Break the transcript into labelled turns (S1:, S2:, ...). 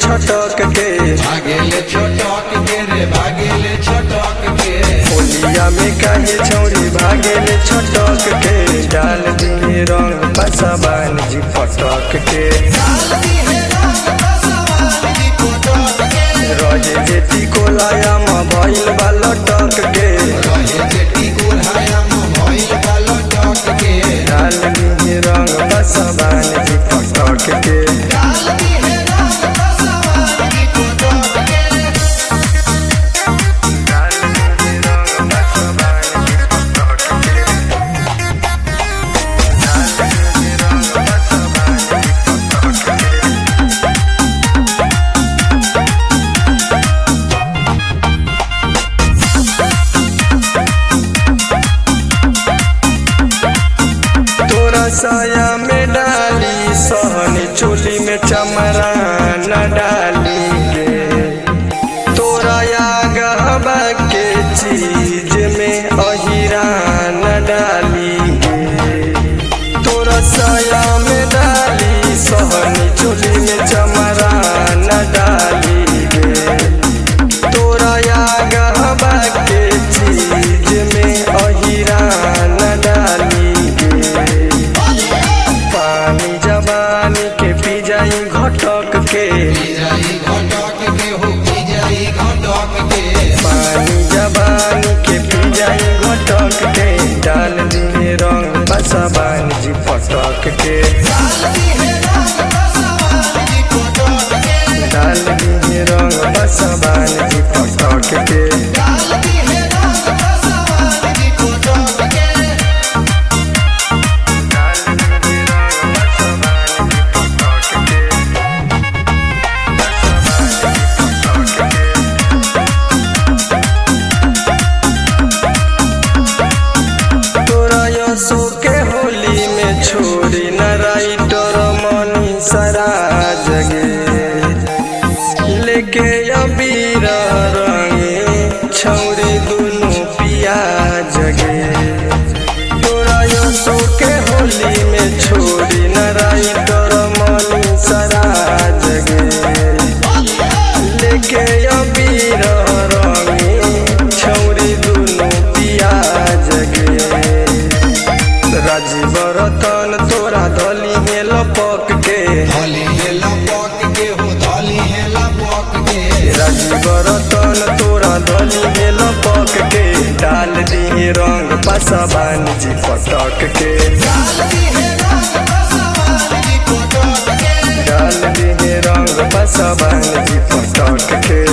S1: छटक के
S2: भागेले छोटक के रे भागेले छोटक के
S1: होलिया में काहे छौरी भागेले छटक के डाल दिए रंग पसबान जी पटक के रहे जेती कोलाया में भइल बा लटक के
S2: रहे जेटी कुल्हाया में भइल बा लटक के
S1: डाल दिए रंग पसबान जी पटक के डाल दिए रंग पसबान जी पटक के डाल दिए रंग पसबान जी पटक के तोरा साया में डाली सहनी चोली में चमरा न डाली गे तोरा आगवा के चीज में अहिरा न डाली गे तोरा साया में डाली सहनी चोली में चमरा न डाली गे तोरा आगवा के चीज में अहिरा न डाली गे पानी जवानी के पी जाई घटक के
S2: पी जाई घटक के हो पी जाई घटक के
S1: पानी जवानी के पी जाई घटक के डाल दिए रंग बसबान जी पटक के डाल दिए रंग बसबान जी पटक के डाल दिए रंग बसबान जी पटक के बसबान जी पटक के तोरा यसो के होली में छोड़ी न राइटर मनी सरा जगे लेके अबीर रंगे छौरी दुनु पिया जगे तोरा यसो के होली में छोड़ी न राइटर मनी सरा जगे लेके अबीर रंगे छौरी दुनु पिया जगे राजीव रतन तोरा धली में लपक के
S2: धली है लपक के हो धली है लपक के
S1: राजीव रतन तोरा धली में लपक के डाल दिए रंग पसबान जी पटक के डाल दिए रंग पसबान जी पटक के